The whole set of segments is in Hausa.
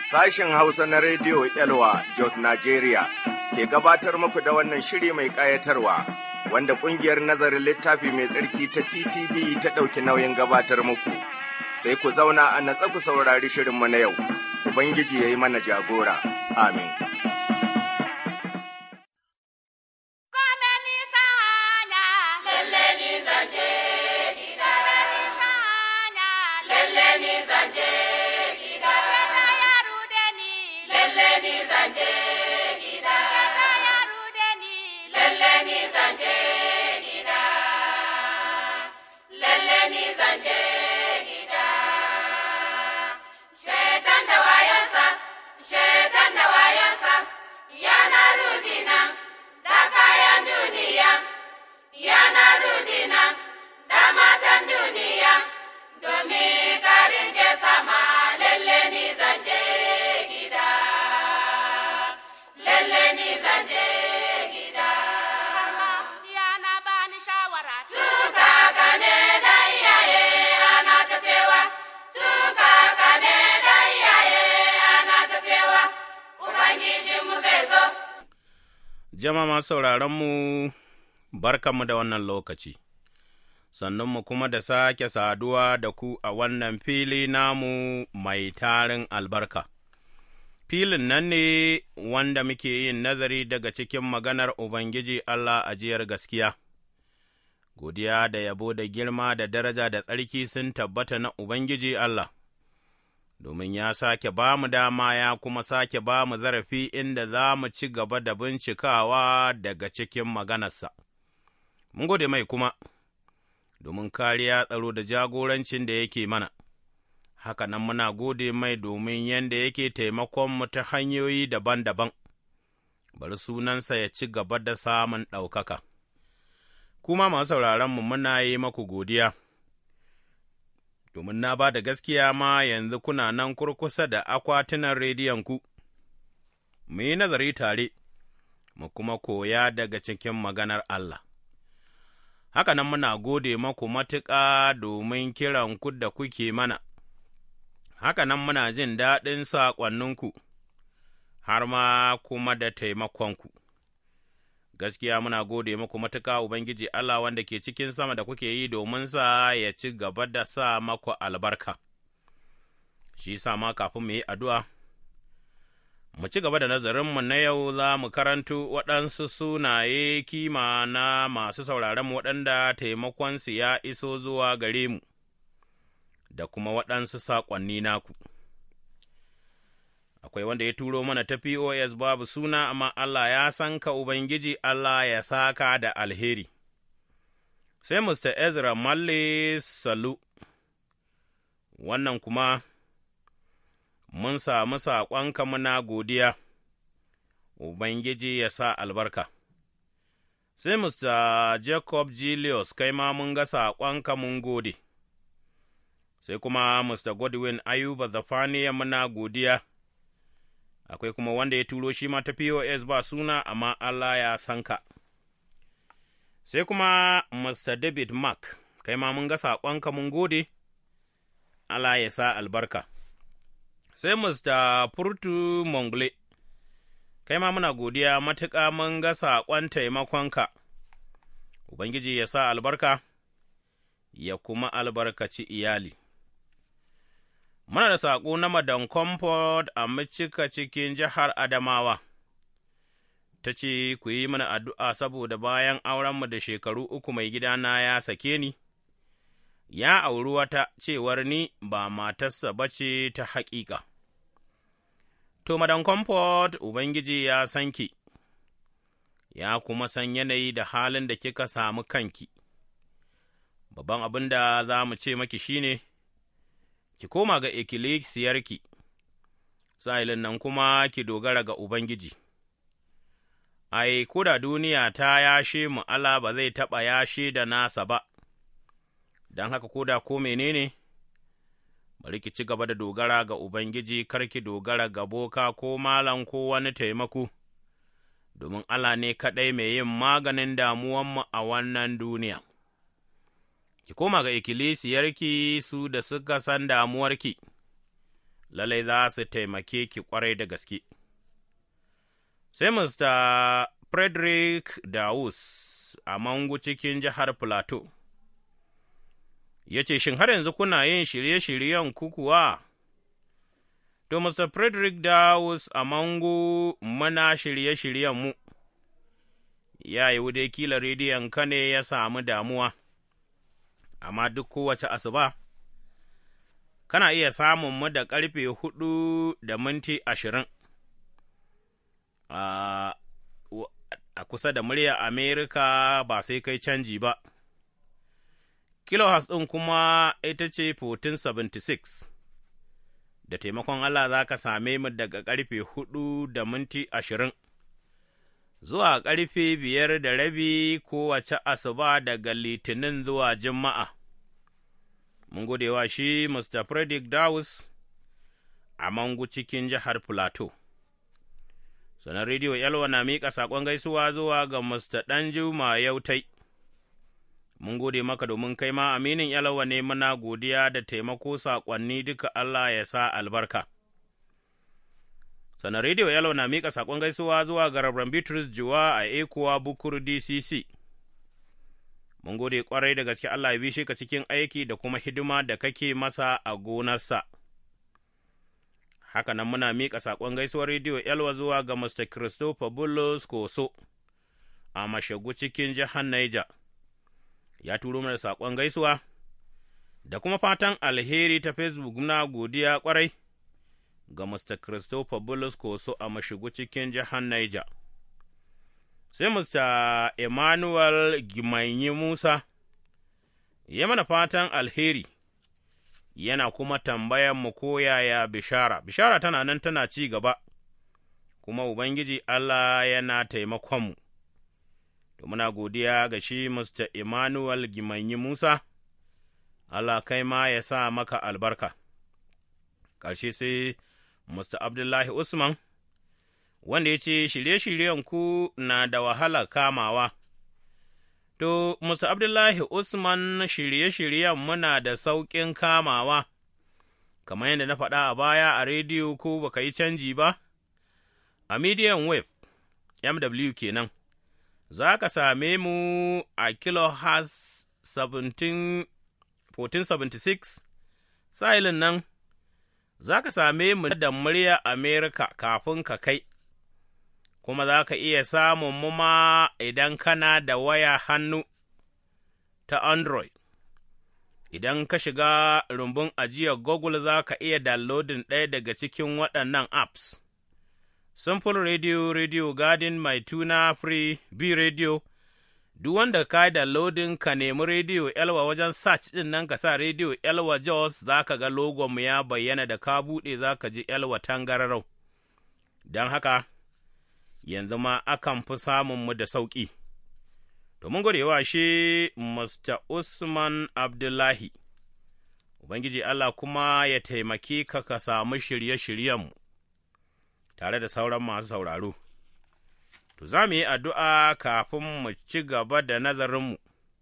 Sashen Hausa na Rediyo Elwa Jos Nigeria ke gabatar muku da wannan shiri mai ƙayatarwa wanda ƙungiyar nazarin littafi mai tsarki ta TTV ta ɗauki nauyin gabatar muku. Sai ku zauna a natsa ku saurari shirinmu na yau, Ubangiji ya yi mana jagora. Amin. Jama'a sauraronmu, barkanmu da wannan lokaci, sannunmu kuma da sake saduwa da ku a wannan fili namu mai tarin albarka. Filin nan ne wanda muke yin nazari daga cikin maganar Ubangiji Allah ajiyar gaskiya. Godiya da yabo da girma da daraja da tsarki sun tabbata na Ubangiji Allah. domin ya sake ba mu dama ya kuma sake ba mu zarafi inda za mu ci gaba da bincikawa daga cikin maganarsa. Mun gode mai kuma, domin kariya tsaro da jagorancin da yake mana, haka nan muna gode mai domin yadda yake taimakonmu ta hanyoyi daban-daban, bari sunansa ya ci gaba da samun ɗaukaka. Kuma masu sauraronmu muna yi maku godiya. domin na ba da gaskiya ma yanzu kuna nan kurkusa da akwatunan rediyonku, mu yi nazari tare, mu kuma koya daga cikin maganar Allah. Haka nan muna gode maku matuƙa domin kiranku da kuke mana, haka nan muna jin daɗin saƙonninku, har ma kuma da taimakonku. gaskiya muna gode muku matuƙa Ubangiji Allah wanda ke cikin sama da kuke yi domin sa ya ci gaba da sa maku albarka. Shi sa ma kafin mu yi addu'a, mu ci gaba da nazarinmu na yau za mu karanto waɗansu sunaye kima na masu sauraronmu waɗanda taimakonsu ya iso zuwa gare mu, da kuma waɗansu saƙonni naku. akwai wanda ya turo mana ta POS babu suna, amma Allah ya san ka Ubangiji Allah ya saka da alheri. Sai Mr. Ezra Malle Salu, wannan kuma mun samu saƙonka muna godiya, Ubangiji ya sa albarka. Sai Mr. Jacob Julius, kai ma mun ga saƙonka mun gode. Sai kuma Mr. Godwin Ayuba Zafaniya muna godiya. akwai kuma wanda ya turo shi ma ta POS ba suna, amma Allah ya san ka. Sai kuma Mr. David Mark, kai ma mun ga saƙonka mun gode, Allah ya sa albarka. Sai Mr. Furtu Mongle, kai ma muna godiya matuƙa mun ga saƙon taimakonka, Ubangiji ya sa albarka, ya kuma albarkaci iyali. Muna da saƙo na Madan Comfort a Micika cikin jihar Adamawa, ta ce, Ku yi mana addu'a saboda bayan aurenmu da shekaru uku mai gidana ya sake ni, ya auri wata cewar ni ba matarsa ba ce ta haƙiƙa. To, Madan Comfort, Ubangiji ya san ki, ya kuma san yanayi da halin da kika samu kanki. Babban abin da za mu ce maki shine ne, ki koma ga ikkilisiyarki, sa'ilin nan kuma ki dogara ga Ubangiji. Ai, ko da duniya ta yashe mu Allah ba zai taɓa yashe da nasa ba, don haka ko da ko menene, bari ki ci gaba da dogara ga Ubangiji, kar ki dogara ga boka ko malam ko wani taimako, domin Allah ne kaɗai mai yin maganin damuwanmu a wannan duniya. Ki koma ga ikkilisiyarki su da suka san damuwarki, lalai za su taimake ki kwarai da gaske. Sai Mr. Frederick Dawus a Mangu cikin jihar Plateau. Ya ce, Shin har yanzu kuna yin shirye-shiryen kukuwa? To, Mr. Frederick Dawus a Mangu muna shirye-shiryen mu. Ya yi dai kila rediyon ka ne ya samu damuwa, amma duk kowace asuba. kana iya samun mu da ƙarfe hudu da minti ashirin a kusa da murya Amerika ba sai kai canji ba. Kilohas ɗin kuma ita ce 1476, da taimakon Allah za ka same mu daga ƙarfe hudu da minti ashirin zuwa ƙarfe biyar da rabi kowace asuba daga litinin zuwa juma'a. mun gode wa shi Mr. Frederick Dawes a Mangu cikin jihar Plateau. Sanar rediyo Yalwa na miƙa saƙon gaisuwa zuwa ga Mr. Ɗanjuma Yautai. Mun gode maka domin kai ma aminin Yalwa ne muna godiya da taimako saƙonni duka Allah ya sa albarka. Sanar rediyo Yalwa na miƙa saƙon gaisuwa zuwa ga Rabban Bitrus Juwa a Ekuwa Bukur DCC. mun gode ƙwarai da gaske Allah ya bishe ka cikin aiki da kuma hidima da kake masa a gonarsa. Haka nan muna miƙa saƙon gaisuwar rediyo Elwa zuwa ga Mr. Christopher Bullos Koso a Mashagu cikin jihar Niger. Ya turo mana saƙon gaisuwa da kuma fatan alheri ta Facebook na godiya ƙwarai ga Mr. Christopher Bullos Koso a Mashagu cikin jihar Niger. sai Mr. Emmanuel Gimanyi Musa, ya mana fatan alheri, yana kuma tambayan mu ko yaya bishara, bishara tana nan tana ci gaba, kuma Ubangiji Allah yana taimakonmu. To muna godiya ga shi Mr. Emmanuel Gimanyi Musa, Allah kai ma ya sa maka albarka. Ƙarshe sai Mr. Abdullahi Usman. wanda ya ce shirye-shiryen ku na da wahala kamawa. To, Musa Abdullahi Usman shirye-shiryen muna da sauƙin kamawa, kamar yadda na faɗa a baya a rediyo ko baka yi canji ba, a medium wave, MW kenan, za ka same mu a kilohertz 1476, sa'ilin nan, za ka same mu da murya Amerika kafin ka kai. kuma za ka iya samun mu ma idan kana da waya hannu ta Android. Idan ka shiga rumbun ajiyar Google za ka iya downloading ɗaya daga cikin waɗannan apps. Simple Radio, Radio Garden, Mai Tuna Free, B Radio, duk wanda ka yi downloading ka nemi Radio Elwa wajen search ɗin nan ka sa Radio Elwa Jos za ka ga logonmu ya bayyana da ka buɗe za ka ji Elwa tangararau. Don haka, yanzu ma akan fi samunmu da sauƙi. To, mun gode wa shi Mr. Usman Abdullahi, Ubangiji Allah kuma ya taimaki ka ka samu shirye-shiryenmu tare da sauran masu sauraro. To, za mu yi addu'a kafin mu ci gaba da nazarinmu.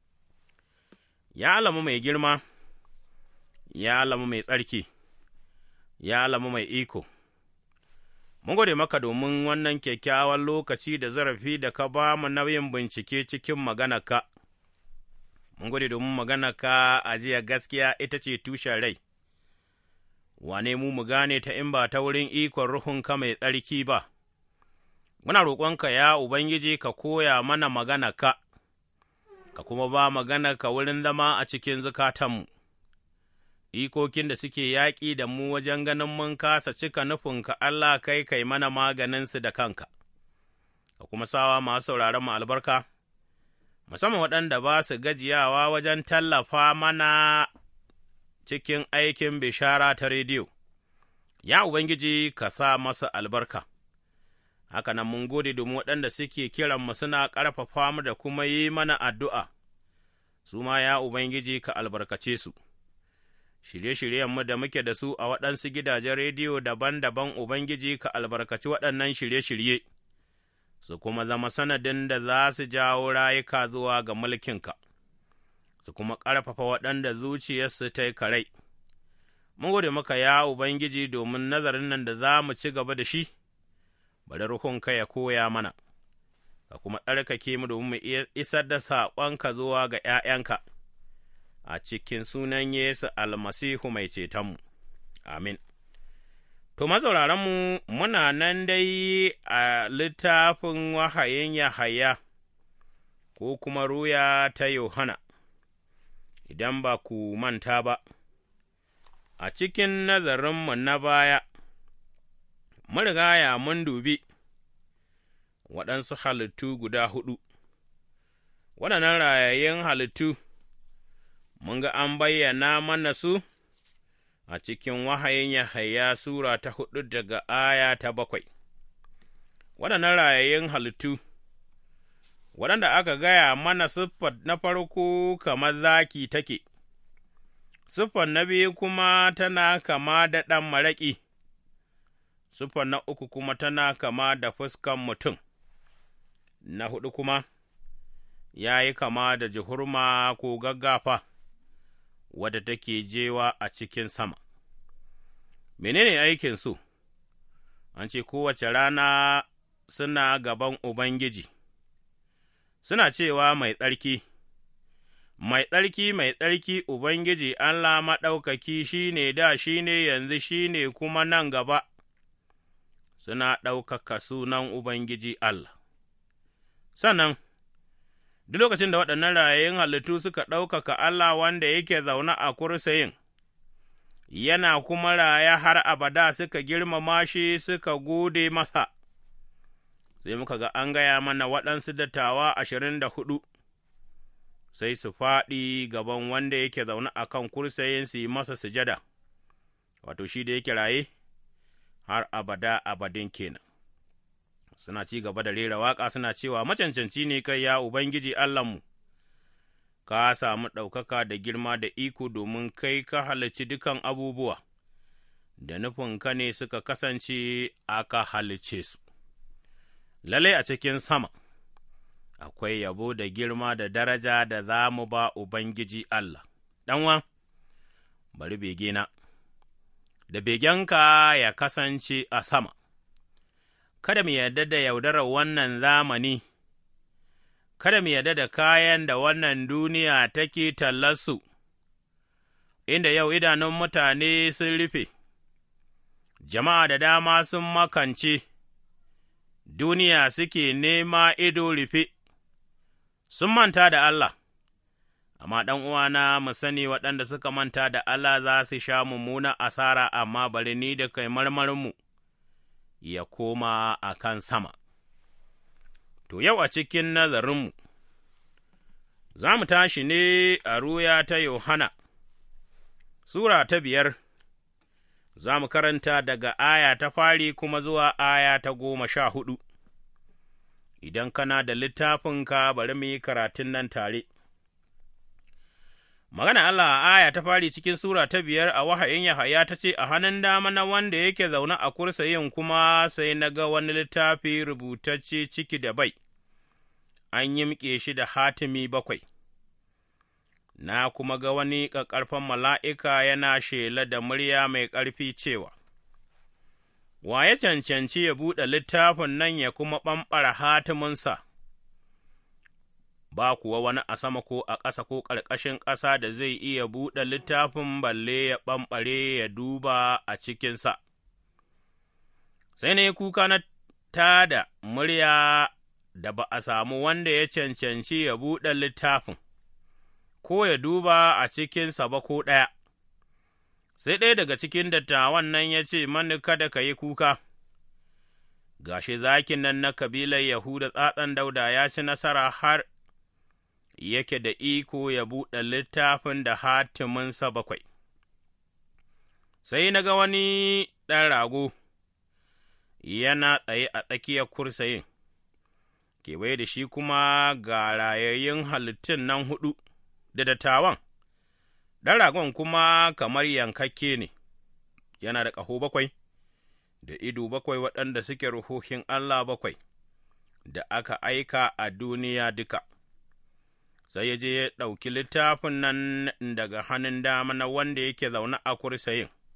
Ya alamu mai girma, ya alamu mai tsarki, ya alamu mai iko. Mun gode maka domin wannan kyakkyawan lokaci da zarafi da ka ba mu nauyin bincike cikin maganarka. Mun gode domin maganarka a jiya gaskiya ita ce tushen rai, wane mu mu gane ta in ba ta wurin ikon ruhunka mai tsarki ba. Muna roƙonka ya Ubangiji ka koya mana maganarka, ka kuma ba maganarka wurin zama a cikin zukatanmu. ikokin da suke yaƙi da mu wajen ganin mun kasa cika nufinka Allah kai kai mana maganinsu da kanka, ka kuma sawa masu sauraron mu albarka, musamman waɗanda ba su gajiyawa wajen tallafa mana cikin aikin bishara ta rediyo, ya Ubangiji ka sa masu albarka. Haka nan mun gode domin waɗanda suke kiranmu suna ƙarfafa mu da kuma yi mana addu'a, su ma ya Ubangiji ka albarkace su. shirye-shiryenmu da muke da su a waɗansu gidajen rediyo daban-daban Ubangiji ka albarkaci waɗannan shirye-shirye, su kuma zama sanadin da za su jawo rayuka zuwa ga mulkinka, su kuma ƙarfafa waɗanda zuciyarsu ta yi karai. mun gode maka ya Ubangiji domin nazarin nan da za mu ci gaba da shi, bari ruhunka ya koya mana, ka kuma tsarkake mu domin mu isar da saƙonka zuwa ga ’ya'yanka, a cikin sunan Yesu almasihu mai cetonmu, amin. To, mazauraranmu muna nan dai a littafin wahayin Yahaya, ko kuma ruya ta Yohana, idan ba ku manta ba. a cikin nazarinmu na baya, mun rigaya mun dubi waɗansu halittu guda huɗu, waɗannan rayayyun halittu, mun ga an bayyana mana su a cikin wahayin Yahaya Sura ta huɗu daga aya ta bakwai. Waɗannan rayayyun halittu, waɗanda aka gaya mana siffar na farko kamar zaki take. Siffar na biyu kuma tana kama da ɗan maraƙi, siffar na uku kuma tana kama da fuskan mutum, na huɗu kuma ya yi kama da jihurma ko gaggafa, wadda take jewa a cikin sama. Menene aikinsu? An ce kowace rana suna gaban Ubangiji, suna cewa mai tsarki. Mai tsarki, mai tsarki, Ubangiji Allah maɗaukaki shi ne da shi ne yanzu shi ne kuma nan gaba, suna ɗaukaka sunan Ubangiji Allah. Sannan, duk lokacin da waɗannan rayayyun halittu suka ɗaukaka Allah wanda yake zaune a kursayin, yana kuma raya har abada suka girmama shi suka gode masa, sai muka ga an gaya mana waɗansu dattawa ashirin da hudu. sai su faɗi gaban wanda yake zaune a kan kursayin su yi masa sujada, wato shi da yake raye har abada abadin kenan. Suna ci gaba da rera waƙa suna cewa macancanci ne kai ya Ubangiji Allahnmu, ka samu ɗaukaka da girma da iko domin kai ka halarci dukan abubuwa, da nufinka ne suka kasance aka halice su. Lallai a cikin sama. akwai yabo da girma da daraja da za mu ba Ubangiji Allah. Ɗanwa, bari begena, da begenka ya kasance a sama, kada mu yarda da yaudarar wannan zamani, kada mu yarda da kayan da wannan duniya take tallarsu, inda yau idanun mutane sun rufe, jama'a da dama sun makance, duniya suke nema ido rufe. sun manta da Allah, amma ɗan uwana mu sani waɗanda suka manta da Allah za su sha mummuna asara, amma bari ni da kai marmarinmu ya koma a kan sama. To, yau a cikin nazarinmu, za mu tashi ne a ruya ta Yohana, Sura ta biyar, za mu karanta daga aya ta fari kuma zuwa aya ta goma sha hudu. idan kana da littafinka bari mu yi karatun nan tare. Magana Allah a aya ta fari cikin Sura ta biyar a wahayin Yahaya ta ce, A hannun dama na wanda yake zaune a kursayin kuma sai na ga wani littafi rubutacce ciki da bai, an yimƙe shi da hatimi bakwai. Na kuma ga wani ƙaƙƙarfan mala'ika yana shela da murya mai ƙarfi cewa, wa ya cancanci ya buɗe littafin nan ya kuma ɓamɓara hatiminsa, ba kuwa wani a sama ko a ƙasa ko ƙarƙashin ƙasa da zai iya buɗe littafin balle ya ɓamɓare ya duba a cikinsa. Sai na yi kuka na tada murya da ba a samu wanda ya cancanci ya buɗe littafin, ko ya duba a cikinsa ba ko ɗaya. sai ɗaya daga cikin dattawan nan ya ce mani kada ka yi kuka, gashi zakin nan na kabilar Yahuda tsatsan dauda ya ci nasara har yake da iko ya buɗe littafin da hatiminsa bakwai. Sai na ga wani ɗan rago yana tsaye a tsakiyar kursayin, kewaye da shi kuma ga rayayyun halittun nan huɗu da dattawan. ɗan ragon kuma kamar yankakke ne, yana da ƙaho bakwai, da ido bakwai waɗanda suke ruhohin Allah bakwai, da aka aika a duniya duka. Sai ya je ya ɗauki littafin nan daga hannun dama na wanda yake zaune a kursayin,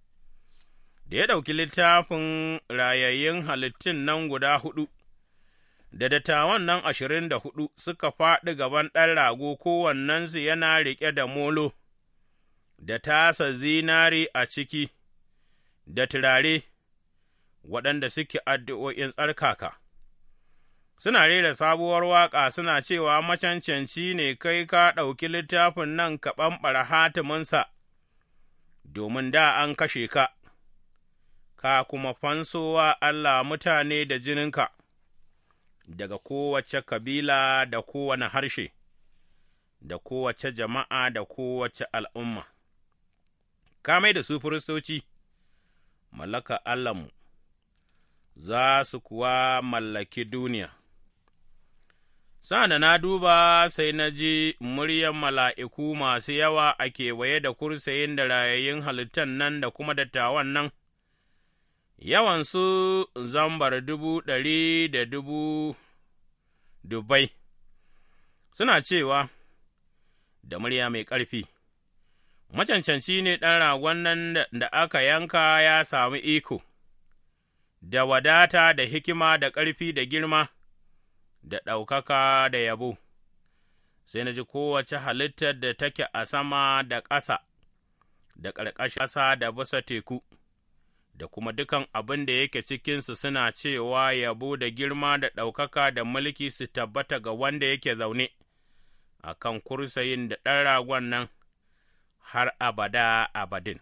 da ya ɗauki littafin rayayyun halittun nan guda huɗu, da dattawan nan ashirin da huɗu suka faɗi gaban ɗan rago kowannensu yana riƙe da molo, da tasa zinari a ciki, da turare, waɗanda suke addu'o'in tsarkaka. Suna rera sabuwar waƙa suna cewa macancanci ne kai ka ɗauki littafin nan ka ɓamɓara hatiminsa, domin da an kashe ka, ka kuma fansowa Allah mutane da jininka, daga kowace kabila da kowane harshe, da kowace jama'a da kowace al'umma. Ka mai da su firistoci, mallaka Allahnmu, za su kuwa mallaki duniya. Sa'an na duba sai na ji muryan mala'iku masu yawa a kewaye da kursayin da rayayyun halittan nan da kuma dattawan nan, yawansu zambar dubu ɗari da dubu dubai, suna cewa da murya mai ƙarfi, Macancanci ne ɗan ragon nan da aka yanka ya sami iko, da wadata da hikima da ƙarfi da girma. da ɗaukaka da yabo, sai na ji kowace halittar da take a sama da ƙasa, da ƙarƙashin ƙasa da bisa teku, da kuma dukan abin da yake cikinsu suna cewa yabo da girma da ɗaukaka da mulki su tabbata ga wanda yake zaune a kan kursayin da ɗan ragon nan har abada abadin.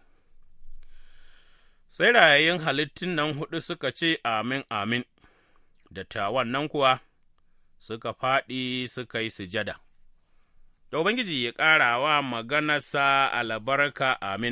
Sai rayayin halittun nan huɗu suka ce, Amin, amin, dattawan nan kuwa. suka faɗi suka yi sujada. Da Ubangiji ya ƙara wa maganarsa albarka amin.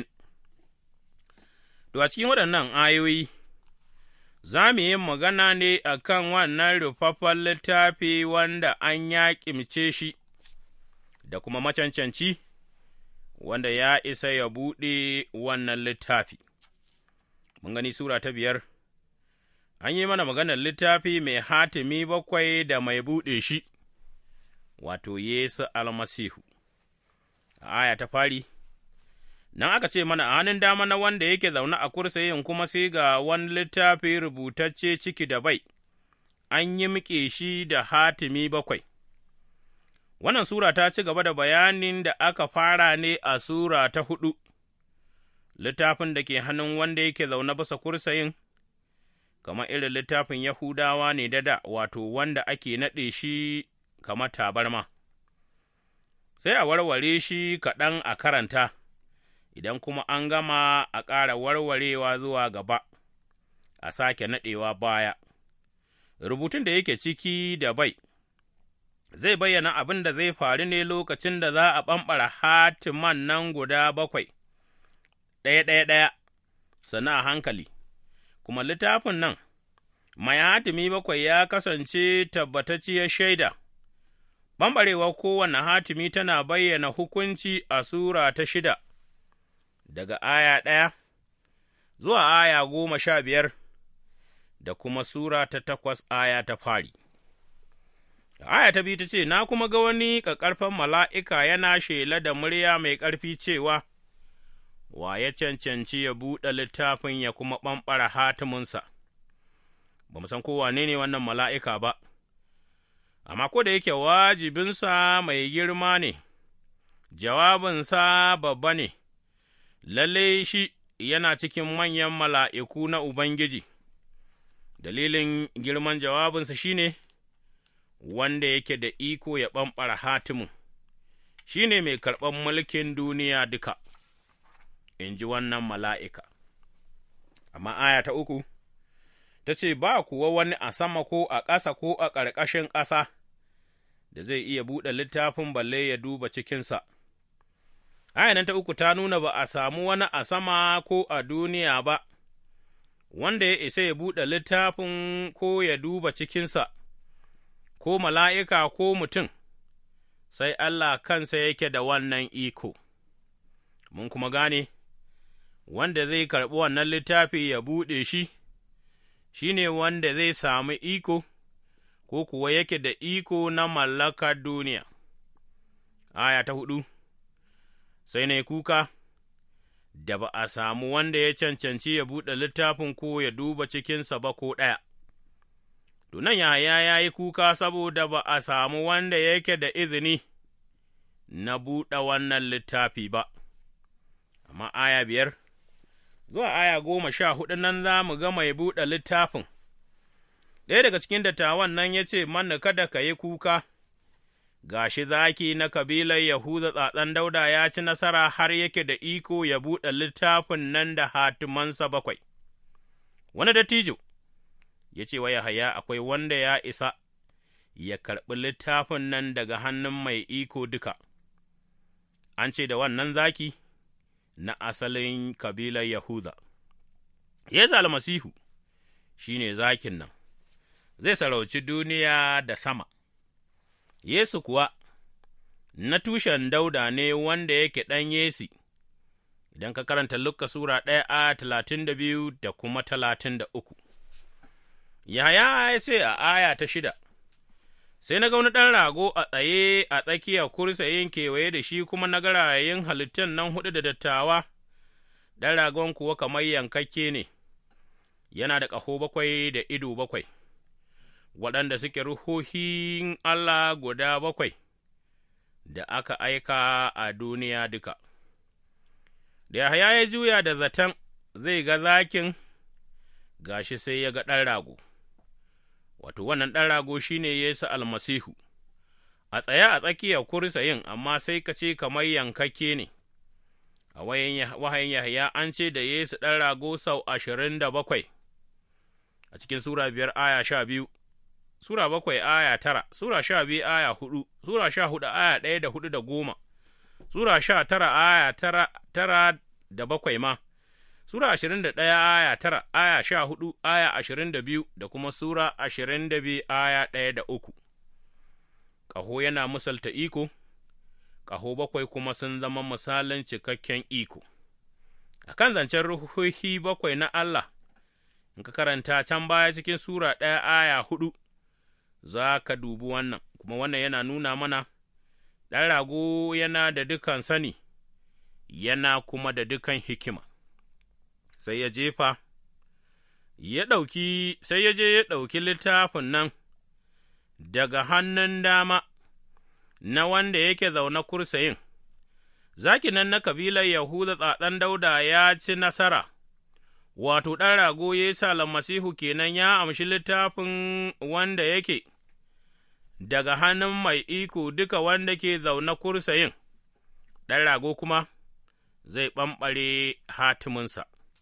To, a cikin waɗannan ayoyi, za mu yi magana ne a kan wannan rufaffen littafi wanda an yaƙimce shi, da kuma macancanci, wanda ya isa ya buɗe wannan littafi. Mun gani Sura ta biyar. an yi mana maganar littafi mai hatimi bakwai da mai buɗe shi, wato Yesu almasihu. A aya ta fari, nan aka ce mana a hannun dama na wanda yake zaune a kursayin kuma sai ga wani littafi rubutacce ciki da bai, an yi miƙe shi da hatimi bakwai. Wannan Sura ta ci gaba da bayanin da aka fara ne a Sura ta huɗu, littafin da ke hannun wanda yake zaune bisa kursayin. kamar irin littafin Yahudawa ne da da, wato wanda ake naɗe shi kamar tabarma, sai a warware shi kaɗan a karanta, idan kuma an gama a ƙara warwarewa zuwa gaba, a sake naɗewa baya. Rubutun da yake ciki da bai, zai bayyana abin da zai faru ne lokacin da za a ɓamɓara hatiman nan guda bakwai, ɗaya-ɗaya-ɗaya, sannan a hankali. kuma littafin nan, mai hatimi bakwai ya kasance tabbatacciyar shaida, ɓamɓarewar kowane hatimi tana bayyana hukunci a Sura ta shida, daga aya ɗaya zuwa aya goma sha biyar, da kuma Sura ta takwas aya ta fari. Aya ta biyu ta ce, Na kuma ga wani ƙaƙƙarfan mala'ika yana shela da murya mai ƙarfi cewa, wa ya cancanci ya buɗe littafin ya kuma ɓamɓara hatiminsa, ba mu san kowane ne wannan mala'ika ba, amma ko da yake wajibinsa mai girma ne, jawabinsa babba ne, lalle shi yana cikin manyan mala'iku na Ubangiji, dalilin girman jawabinsa shi ne, wanda yake da iko ya ɓamɓara hatimin, shi ne mai karɓar mulkin duniya duka. in ji wannan mala'ika. Amma aya ta uku, ta ce, Ba kuwa wani a sama ko a ƙasa ko a ƙarƙashin ƙasa da zai iya buɗe littafin balle ya duba cikinsa. Aya nan ta uku ta nuna ba a samu wani a sama ko a duniya ba, wanda ya isa ya buɗe littafin ko ya duba cikinsa, ko mala'ika ko mutum, sai Allah kansa yake da wannan iko. Mun kuma gane, wanda zai karɓi wannan littafi ya buɗe shi, shi ne wanda zai sami iko, ko kuwa yake da iko na mallakar duniya. Aya ta hudu Sai na kuka, da ba a samu wanda ya cancanci ya buɗe littafin ko ya duba cikinsa ba ko ɗaya. Tunan Yahaya ya yi kuka saboda ba a samu wanda yake da izini na buɗe wannan littafi ba, amma aya biyar, zuwa aya goma sha huɗu nan za mu ga mai buɗe littafin. Ɗaya daga cikin dattawan nan ya ce, Manna kada ka yi kuka, gashi zaki na kabilar Yahuda tsatsan dauda ya ci nasara har yake da iko ya buɗe littafin nan da hatimansa bakwai. Wani dattijo ya ce wa Yahaya akwai wanda ya isa ya karɓi littafin nan daga hannun mai iko duka, an ce da wannan zaki na asalin kabilar Yahuda. Yesu almasihu shi ne zakin nan, zai sarauci duniya da sama. Yesu kuwa na tushen dauda ne wanda yake ɗan Yesi, idan ka karanta Luka Sura ɗaya a talatin da biyu da kuma talatin da uku. Yaya ya ce a aya ta shida, Sai na ga wani ɗan rago a tsaye a tsakiyar kursayin kewaye da shi kuma na garayen halittun nan huɗu da dattawa, ɗan ragon kuwa kamar yankakke ne, yana da ƙaho bakwai da ido bakwai. waɗanda suke ruhohin Allah guda bakwai da aka aika a duniya duka. Da Yahaya ya juya da zaton zai ga zakin gashi sai ya ga ɗan rago, wato wannan ɗan rago shi ne Yesu almasihu, a tsaye a tsakiyar kursayin amma sai ka ce kamar yankakke ne. A wahayin Yahaya an ce da Yesu ɗan rago sau ashirin da bakwai, a cikin Sura biyar aya sha biyu. Sura bakwai aya tara, Sura sha biyu aya hudu, Sura sha hudu aya ɗaya da hudu da goma, Sura sha tara aya tara, tara da bakwai ma, Sura ashirin da ɗaya aya tara, aya sha hudu aya ashirin da biyu da kuma Sura ashirin da biyu aya ɗaya da uku. Ƙaho yana misalta iko, ƙaho bakwai kuma sun zama misalin cikakken iko. A kan zancen ruhohi bakwai na Allah, in ka karanta can baya cikin Sura ɗaya aya hudu. za ka dubi wannan, kuma wannan yana nuna mana ɗan rago yana da dukan sani, yana kuma da dukan hikima, sai ya jefa, ya ɗauki, sai ya je ya ɗauki littafin nan daga hannun dama na wanda yake zaune kursayin, zaki nan na kabilar Yahuda tsatsan dauda ya ci nasara. Wato, ɗan rago Yesu almasihu kenan ya amshi littafin wanda yake daga hannun mai iko duka wanda ke zaune kursayin, ɗan rago kuma zai ɓamɓare hatiminsa.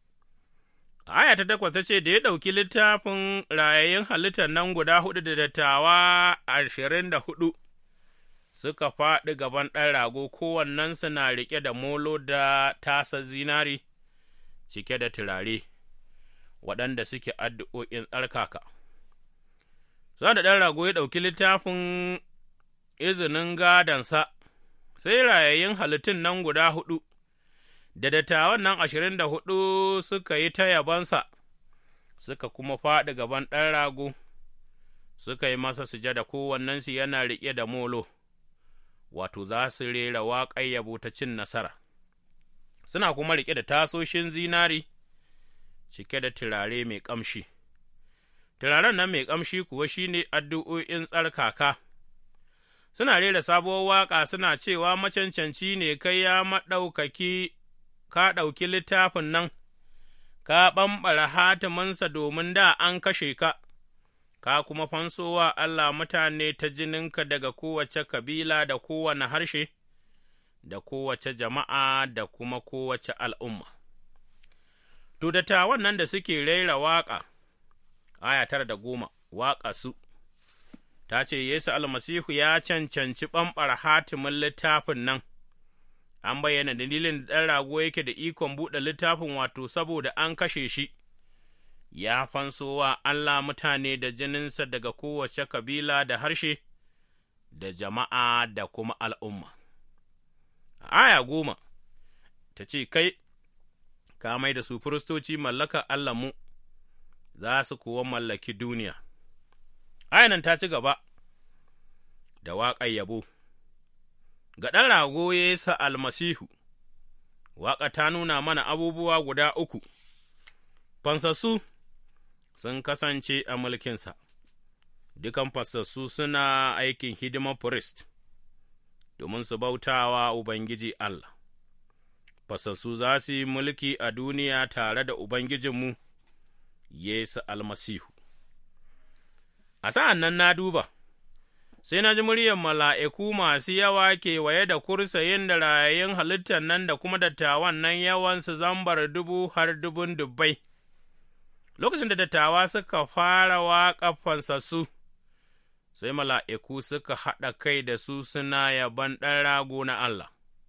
Aya ta takwas ta ce, Da ya ɗauki littafin rayayyun halittar nan guda huɗu da dattawa ashirin da huɗu, suka faɗi gaban ɗan rago kowannensu na riƙe da molo da tasa zinari. cike da turare, waɗanda suke addu'o'in tsarkaka. Sa da ɗan rago ya ɗauki littafin izinin gadansa, sai rayayyun halittun nan guda huɗu, da dattawan nan ashirin da huɗu suka yi ta yabonsa, suka kuma faɗi gaban ɗan rago, suka yi masa sujada kowannensu yana riƙe da molo, wato za su rera waƙar yabo ta cin nasara. suna kuma riƙe da tasoshin zinari cike da turare mai ƙamshi. Turaren nan mai ƙamshi kuwa shi ne addu'o'in tsarkaka, suna rera sabuwar waƙa suna cewa macancanci ne kai ya maɗaukaki, ka ɗauki littafin nan, ka ɓamɓara hatiminsa domin da an kashe ka, ka kuma fansowa Allah mutane ta jininka daga kowace kabila da kowane harshe. da kowace jama'a da kuma kowace al'umma. To, dattawan nan da suke raira waƙa, aya tara da goma, waƙa su, ta ce, Yesu almasihu ya cancanci ɓamɓar hatimin littafin nan, an bayyana dalilin da ɗan rago yake da ikon buɗe littafin wato saboda an kashe shi, ya fansowa Allah mutane da jininsa daga kowace kabila da harshe, da jama'a da kuma al'umma. aya goma ta ce, Kai, ka mai da su firistoci mallaka Allahnmu, za su kuwa mallaki duniya. Ayanan ta ci gaba da waƙar yabo, ga ɗan rago Yesu almasihu, waƙa ta nuna mana abubuwa guda uku, fansassu sun kasance a mulkinsa, dukan fansassu suna aikin hidimar firist, domin su bautawa Ubangiji Allah. Fansassu za su yi mulki a duniya tare da Ubangijinmu, Yesu almasihu. A sa'an nan na duba, sai na ji muryar mala'iku masu yawa kewaye da kursayin da rayayyun halittar nan da kuma dattawan nan yawansu zambar dubu har dubun dubbai. Lokacin da dattawa suka fara waƙa fansassu, sai mala'iku suka haɗa kai da su suna yaban ɗan rago na Allah.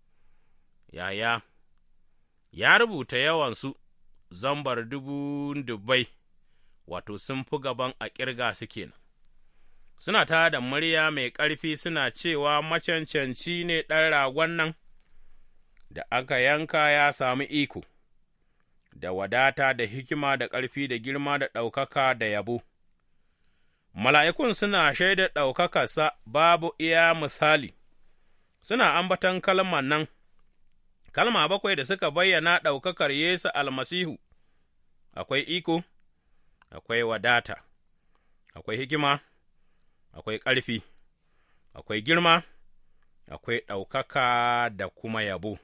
Yaya, ya rubuta yawansu zambar dubu dubbai, wato sun fi gaban a ƙirga su kenan. suna ta da murya mai ƙarfi suna cewa macancanci ne ɗan ragon nan da aka yanka ya sami iko, da wadata da hikima da ƙarfi da girma da ɗaukaka da yabo. Mala'ikun suna shaida ɗaukakarsa babu iya misali, suna ambatan kalmar nan, kalma bakwai da suka bayyana ɗaukakar Yesu almasihu, akwai iko, akwai wadata, akwai hikima. akwai ƙarfi, akwai girma, akwai ɗaukaka da kuma yabo.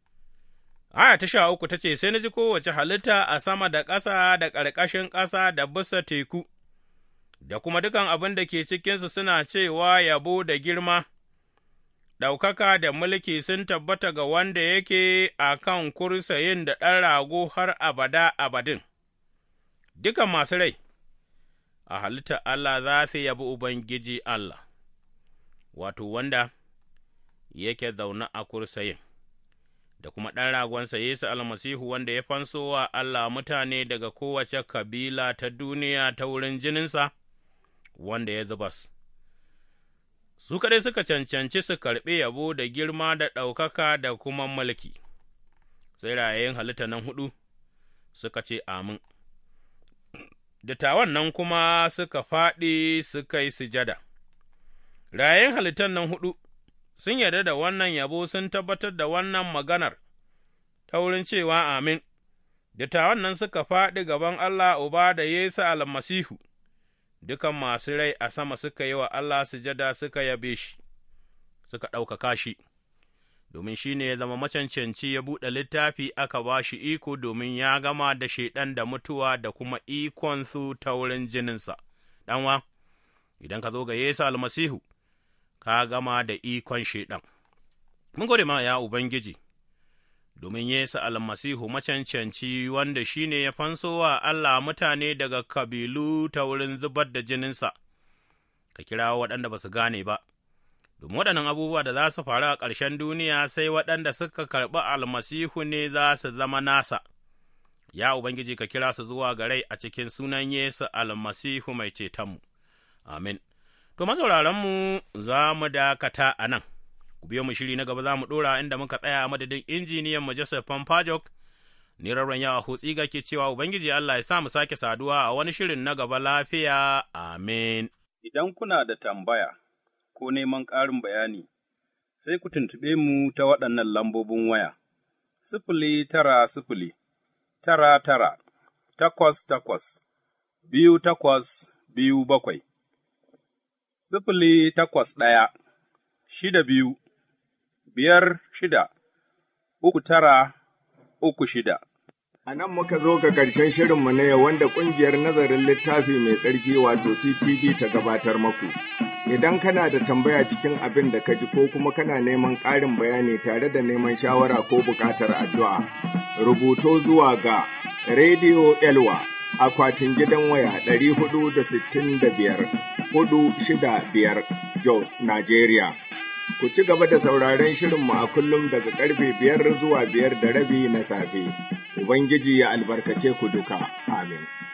Aya ta sha uku ta ce, Sai na ji kowace halitta a sama da ƙasa da ƙarƙashin ƙasa da bisa teku, da kuma dukan abin da ke cikinsu suna cewa yabo da girma, ɗaukaka da mulki sun tabbata ga wanda yake a kan kursayin da ɗan rago har abada abadin. Dukan masu rai. a halitta Allah za su yabi Ubangiji Allah, wato wanda yake zaune a kursayin, da kuma ɗan ragonsa Yesu almasihu wanda ya fanso wa Allah mutane daga kowace kabila ta duniya ta wurin jininsa, wanda ya zubas. Su kaɗai suka cancanci su karɓi yabo da girma da ɗaukaka da kuma mulki, sai rayayin halitta nan huɗu suka ce amin. dattawan nan kuma suka faɗi suka yi sujada. Rayen halittan nan huɗu sun yarda da wannan yabo sun tabbatar da wannan maganar ta wurin cewa amin, dattawan nan suka faɗi gaban Allah Uba da Yesu almasihu, dukan masu rai a sama suka yi wa Allah sujada suka yabe shi, suka ɗaukaka shi. domin shi ne ya zama macancanci ya buɗe littafi aka ba shi iko domin ya gama da shaiɗan da mutuwa da kuma ikonsu ta wurin jininsa. Ɗanwa, idan ka zo ga Yesu almasihu, ka gama da ikon shaiɗan. Mun gode ma ya Ubangiji, domin Yesu almasihu macancanci wanda shi ne ya fanso wa Allah mutane daga kabilu ta wurin zubar da jininsa, ka kira waɗanda ba su gane ba. domin waɗannan abubuwa da za su faru a ƙarshen duniya sai waɗanda suka karɓi almasihu ne za su zama nasa. Ya Ubangiji ka kira su zuwa ga rai a cikin sunan Yesu almasihu mai cetonmu. Amin. To, masauraranmu za mu dakata a nan, ku biyo mu shiri na gaba za mu ɗora inda muka tsaya a madadin injiniyan mu Joseph Pampajok, ni rarren yawa hutsi ga ke cewa Ubangiji Allah ya sa mu sake saduwa a wani shirin na gaba lafiya. Amin. Idan kuna da tambaya, ko neman ƙarin bayani, sai ku tuntuɓe mu ta waɗannan lambobin waya, sifili tara sifili, tara tara, takwas takwas, biyu takwas biyu bakwai, sifili takwas ɗaya, shida biyu, biyar shida, uku tara, uku shida. A nan muka zo ga ƙarshen shirinmu na yau wanda ƙungiyar nazarin littafi mai tsarki wato TTV ta gabatar maku. Idan kana da tambaya cikin abin da ka ji ko kuma kana neman ƙarin bayani tare da neman shawara ko buƙatar addu'a, rubuto zuwa ga Radio Elwa akwatin gidan waya ɗari hudu da sittin da biyar hudu shida biyar Jos, Nigeria. Ku ci gaba da sauraron shirinmu a kullum daga karfe biyar zuwa biyar da rabi na safe. Ubangiji ya albarkace ku duka. Amin.